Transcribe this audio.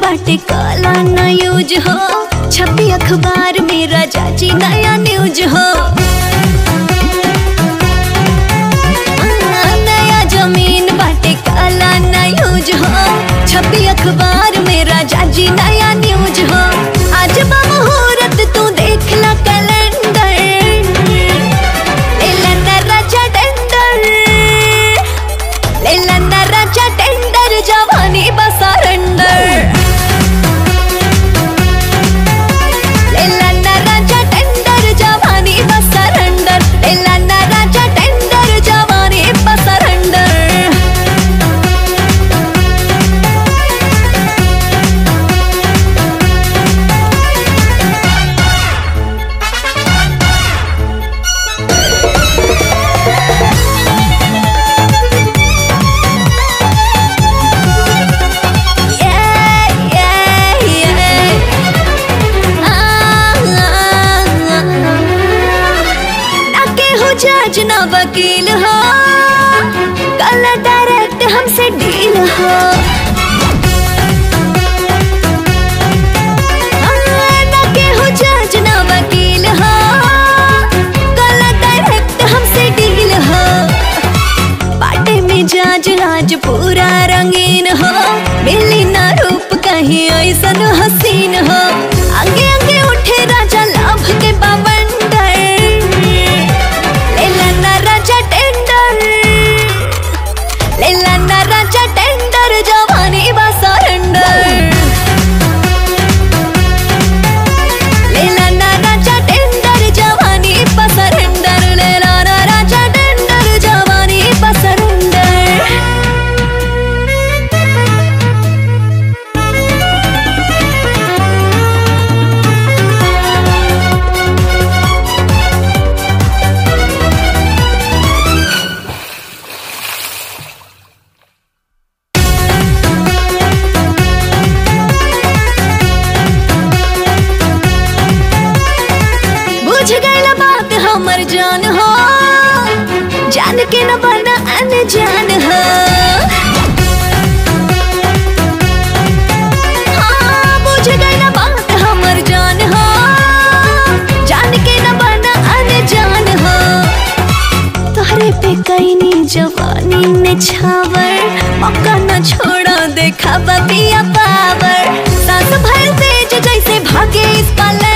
बाटे काला ना यूज हो छपी अखबार में राजा जी नया न्यूज हो नया जमीन बाटे काला ना यूज हो छपी अखबार में राजा जी नया न्यूज हो आज बा मुहूर्त तू देख ला कैलेंडर लेला ना राजा टेंडर लेला ना राजा टेंडर जवानी बसरेंडर लेला ना राजा टेंडर जवानी बसरेंडर लेला ना राजा टेंडर जवानी बसरेंडर Yeah, yeah, yeah. Ah, ah, ah. ना केहू जज ना वकील हो कल डायरेक्ट हमसे डील हो हाँ, ना केहू जज ना वकील हो कल डायरेक्ट हमसे डील हो बाटे में जाज आज पूरा रंगीन हो मिली ना रूप कहीं ऐसन हसीन हो आगे आगे उठे राजा लाभ के बवंडर लेला ना राजा टेंडर लेला ना राजा टेंडर जवानी बा सरेंडर लेला ना राजा टेंडर जवानी बा सरेंडर लेला ना राजा टेंडर जवानी बा सरेंडर बुझ गई बात हमर जान हो जान के न बना अनजान हो हाँ, बुझ गई बात हमर जान हो जान के न बना अनजान हो तोहरे पे कैनी जवानी ने छावर मौका न छोड़ा देखा बबिया पावर सास भर तेज जैसे भागे इस पाले